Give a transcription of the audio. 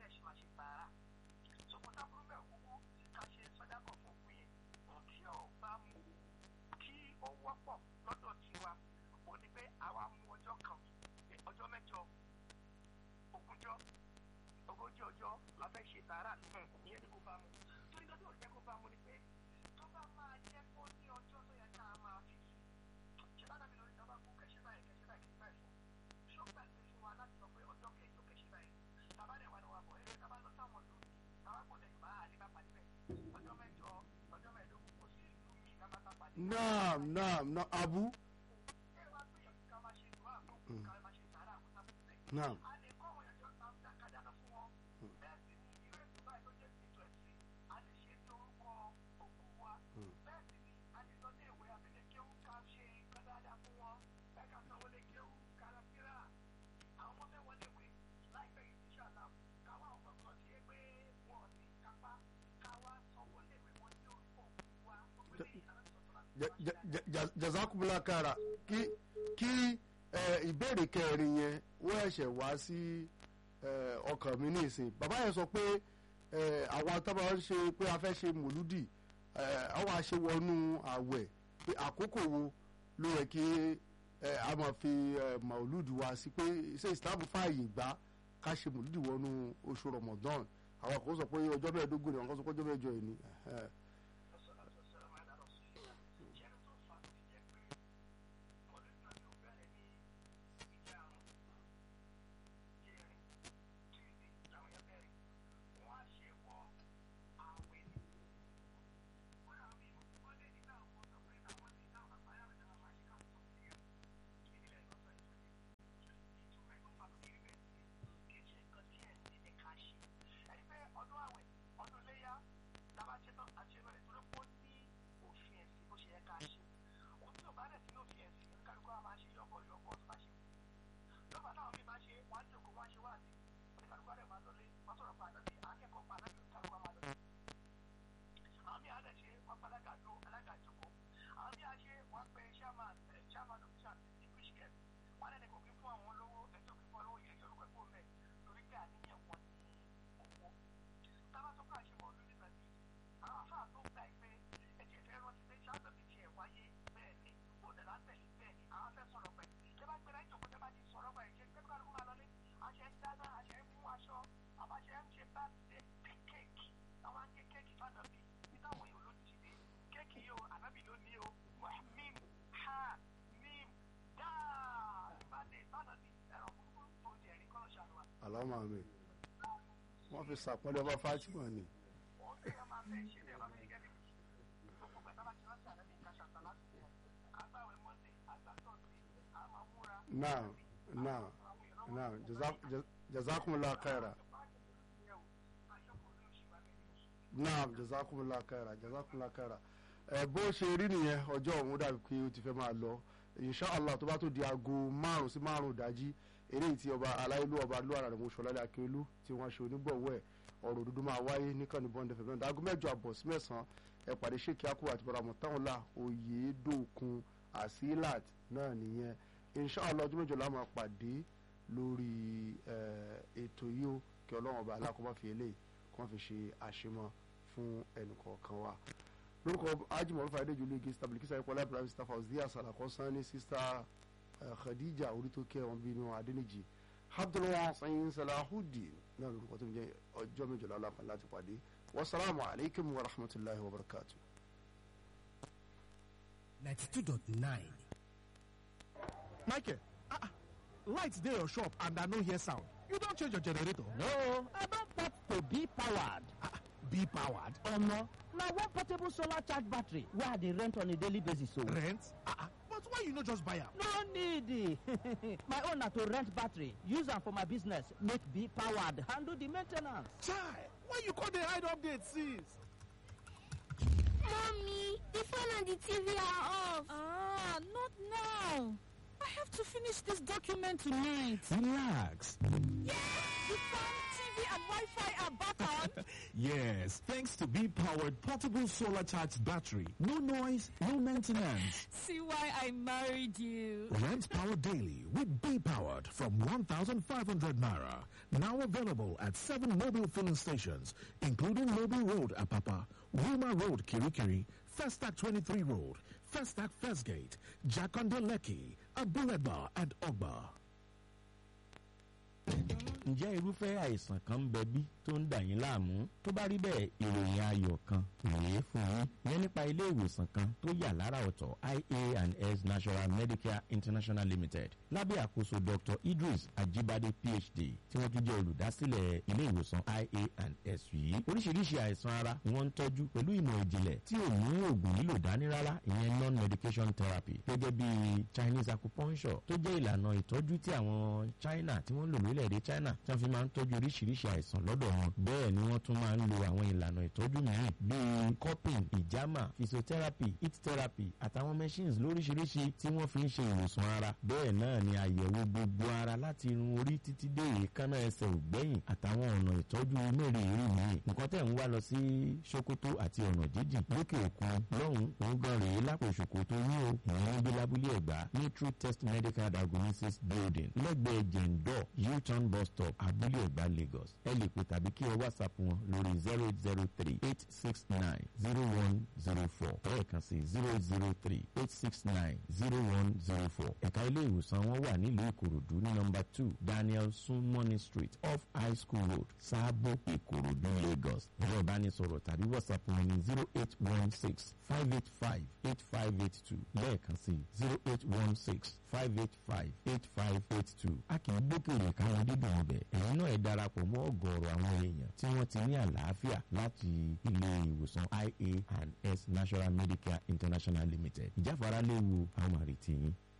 bẹ́ẹ̀ ṣe máa ṣe tààrà ṣòkòtà burú bẹ́ẹ̀ kúkú ká ṣe sọ́dákọ̀ fún òkú yẹn ohun tí ò bá mú kí ó wọ́pọ̀ lọ́dọ̀ tiwa ò ní pé àwa mú ọjọ́ kan ọjọ́ mẹ́jọ ogúnjọ́ ogójì ọjọ́ la fẹ́ ṣe tààrà ìyẹn ni kò bá mú torí lọ́dọ̀ ò jẹ́ kó bá mú ni pé tó bá máa jẹ́ kó ní ọjọ́ tó yẹ ká máa fi sí ṣe bá dàbí lórí ìjọba kú kẹ̀ṣẹ́ báyìí kẹ̀ṣẹ́ báyìí kẹ̀ṣẹ́ báyìí fún ṣọ́gbà ti fún wa láti sọ pé ọjọ́ kejì ó kẹ̀ṣẹ́ báyìí tàbá dẹ̀ wà lọ́wọ́ àbọ̀ ẹ̀rẹ́ tàbá lọ sáwọn ìlú mi tàbá kò lè bá àlebá pàdé bẹ́ẹ̀ ọjọ́ mẹ́jọ ọjọ́ mẹ́ẹ̀ẹ́dógún kò sí ìlú mi tàbá tá pàdé. naam naam na abu ẹ wá gbìyànjú ká máa ṣe ìdúrà fún ká máa ṣe sàárà àwọn sábà naam a lè kọ́ àwọn ẹ̀jọ́ ta ta kájáná fún wọn bẹ́ẹ̀ sì ni irú ètò báyìí tó jẹ́ ètò ẹ̀sìn a lè ṣe ní orúkọ òkú wa bẹ́ẹ̀ sì ni a lè lọ ní ìwé abẹ́lé kéwú ká ṣe nǹkan dáadáa fún wọn bẹ́ẹ̀ ká sanwó lé kéwú kára síra àwọn ọmọ fẹ́ wọlé ìwé láìpẹ́ yìí ti ṣàlá káwá ọ̀pọ̀ kan ti yé pé wọn ò ní kápá káwá sanwó lé ìwé wọn ní orúkọ òkú wa gbogbo eléyìí lára sọ̀tọ̀ láti Ja- ja- ja- ja- jazakumula kara kí kí ẹ, ìbéèrè kẹrin yẹn wọ́n ẹ̀ṣẹ̀ wá sí ẹ, ọkàn mi ní ìsìn bàbá yẹn sọ pé ẹ, àwọn atábà ń ṣe pé a fẹ́ ṣe mòlúdì ẹ, àwọn àṣewọnú àwẹ̀ pé àkókò wo ló yẹ kí ẹ, a máa fi ẹ, mòlúdì wá sí pé ṣé Islam fààyè gbà ká ṣe mòlúdì wọnú oṣù Ramadan àwọn kan sọ pé ọjọ́ mẹ́ẹ̀ẹ́dógún ni àwọn kan sọ pé ọjọ́ mẹ́jọ yìí ni. ẹhẹ́. ọdún àwẹ̀ ọdún léyà tába ṣe tán àṣeyọrọ rẹ̀ torí pé ó ní òfin ẹ̀sìn bó ṣe yẹ ká ṣe òun tí ò bá dẹ̀ sí ní òfin ẹ̀sìn oníkàlùkù àwọn máa ṣe yọ̀bọ̀ yọ̀bọ̀ tó bá ṣe wù lọ́ba táwọn míì máa ṣe wọ́n á jòkó wọ́n á ṣe wáàsí oníkàlùkù rẹ̀ máa lọlé wọ́n sọ̀rọ̀ pa àná bí akẹ́kọ̀ọ́ pa àná bí oníkàlùkù máa lọlé àwọn míì á dẹ̀ ṣe wọ́n pa alága dó alága jòkó àwọn míì á ṣe wọ́n pe chairman eh, chairman of the english camp wọ́n á dẹ̀ kò kí fún àwọn olówó ẹjọ́ kí fún olówó yẹn yorùbá ẹ̀kọ́ mẹ́ torí pé àníyàn wọn ní owó tábà tó kà ṣe mọ́ lórí nàbí àwọn afáà tó gbà ẹ pé ẹ̀jẹ̀ fẹ́ rántí pé ṣáàtọ̀ ti tiẹ̀ wáyé bẹ́ẹ̀ ni òdè látẹ̀lé bẹ́ẹ̀ ni àwọn fẹ́ sọ̀rọ̀ pẹ̀ ṣé bá gbéra ìjòkó tẹ́ bá ti sọ̀rọ̀ pẹ̀ ṣe pé kálukú máa lọlé àṣẹ ń dáná àṣẹ ń mú aṣọ àbáṣẹ ń ṣe bá ṣe kéèkì àwọn á gé kéèkì fànàbí ní táwọn èèyàn ló ti dé kéèkì yìí o ànábì ló ní o mim ha mim dáa ìbàdí fànàbí ẹ̀rọ kúkú tó jẹ́ ẹ̀rí kọ́ ṣàlùwà àlámà mi wọ́n fi sàpọ́nlé ọba Fatima ni. ó ń tẹ̀yọ́ máa fẹ́ ṣe lẹ́yìn bá fẹ́ gẹ́gẹ́ bí gbogbo gbẹ̀dá bá ti rántí àlẹ́ bí kàṣàtà láti wọ̀ àgbàwẹ̀ mọ́ndé àgbàtọ̀ọ̀sì àmọ́ múra. naam naam naam Jaza- jaz- jazakumullah khaira naam jazakumullah khaira jazakumullah khaira ẹ bó ṣe rí nìyẹn ọjọ́ ọ̀hún dàbí pé ó ti fẹ́ máa lọ inshallah tó bá tó di aago márùn sí márùn dájí eré tí ọba aláìlú ọba lóra rẹ̀ mọ̀ṣọ́ lálẹ́ akérèlú tí wọ́n ṣe onígbọ̀wọ́ ẹ̀ ọ̀rọ̀ òdodo máa wáyé níkànnì bọ́ndẹ̀ fẹ̀mẹ́ ọ̀dà aago mẹ́jọ àbọ̀ sí mẹ́sàn-án ẹ pàdé ṣèkí akú àti bọ̀dà mọ̀táwọ̀lá oyèdòkun asilat náà nìyẹn inshallah ọjọ́ mẹ́jọ la máa pàdé lórí eh, ètò yìí ó kí ọlọ́run ọba alákọ̀ọ́bá fi eléyìí kí wọ́n fi ṣe àṣemọ́ fún ẹnìkọ̀ọ̀kan wa lórúkọ ajimọ̀rún fàdé jùlọ igi stabilikisa ìpọ́lá ibrahim staff house díà sàlàkọ́ sanni sista eh, khadija orítọ́kẹ́ wọn bínú adẹ́nìjì abdulwa sayin salahudeen náà lórúkọ tó ń jẹ́ ọjọ́ méjìlá aláfà láti pàdé wasalaamu alaykum wa rahmatulahi wa barakatu. 92.9 Michael, ah, ah, lights dey your shop and I no hear sound. You don change your generator? No, I don port to be powered. Ah, ah, be powered. Omo, na one portable solar charge battery wey I dey rent on a daily basis o. Rent? Ah, ah, but why you no just buy am? No need. my own na to rent battery, use am for my business, make be powered, handle the main ten ance. Chai, why you come dey hide update since? Mommy, the phone and the TV are off. Ah, not now. I have to finish this document tonight. Relax. The fan TV electricity and Wi-Fi are back on. Yes, thanks to B-powered portable solar charged battery. No noise, no maintenance. See why I married you. Rent power daily with B powered from 1,500 naira. Now available at seven mobile filling stations, including Mobile Road, Apapa, Wilma Road, Kirikiri, Festac 23 Road, Festac First Gate, Jakonde Lekki, Abuleba, and Ogba. ǹjẹ́ irúfẹ́ àìsàn kan ń bẹ bí tó ń dà yín láàmú tó bá rí bẹ́ẹ̀ ìròyìn ayọ̀ kan rèé fún yín yẹn nípa ilé ìwòsàn kan tó yà lára ọ̀tọ̀ ia and s national medicare international limited lábẹ́ àkóso dr idris ajibade phd tí wọ́n tún jẹ́ olùdásílẹ̀ ilé ìwòsàn ia and s yìí oríṣiríṣi àìsàn ara ni wọ́n ń tọ́jú pẹ̀lú ìmọ̀ ìjìnlẹ̀ tí ò mú oògùn lílò dání rárá ìyẹn non medication therapy gẹ́gẹ́ bí chinese acupuncture tó jẹ́ ìlànà ìtọ́jú tí àwọn china tí wọ́n lò lórílẹ̀‐èdè china tí wọ́n fi máa ń tọ́jú oríṣiríṣi àìsàn lọ́dọ̀ wọn bẹ́ẹ̀ ni wọ́n tún máa ń lo àwọn ìlànà ìtọ́jú mìíràn bíi cupping ìjàmà physiotherapy heat therapy àtàwọn machines lóríṣiríṣi tí wọ́n fi ń ṣe ìwòsàn ara bẹ́ẹ̀ náà ni àyẹ̀wò gbogbo ara láti irun orí títí dé èékánná ẹsẹ̀ ògbẹ́yìn àtàwọn ọ̀nà ìtọ́jú mẹ́rẹ̀ẹ̀rin mìíràn nǹkan tẹ̀ ń wá lọ sí sokoto àti ọ̀nà jíjìn lókè òkun lọ́hùn òun gan rèé lápò sokoto yín o ìyẹn ń gbé lábúlé ẹ̀gbá ní true test medical diagnosis building lẹ́gbẹ̀ẹ́ jẹ̀ǹdọ̀ u-turn bus stop abúlé ẹ̀gbá lagos ẹ lè pè tàbí kí ẹ whatsapp wọn lórí zero eight zero three eight six nine zero one zero four lẹ́ẹ̀kan sí zero eight zero three eight six nine zero one zero four ẹ̀ka ilé ìwòsàn wọn wà nílùú ìkòròdú ní nọmba two daniel sunmoney street off high school road sábò ìkòròdú lagos ẹ̀rọ ìbánisọ̀rọ̀ tàbí whatsapp wọn ní zero eight one six five eight five eight five eight two lẹ́ẹ̀kan sí zero eight one six five eight five eight five eight two a kì í gbókèrè káwọn dídùn ọbẹ̀ ẹ̀yin náà ẹ darapọ̀ mọ́ ọ̀gọ̀ọ̀rọ̀ àwọn èèyàn tí wọ́n ti ní àlàáfíà láti ilé ìwòsàn ia and s national medicare international limited ìjáfara léwu àwọn àrètí yín.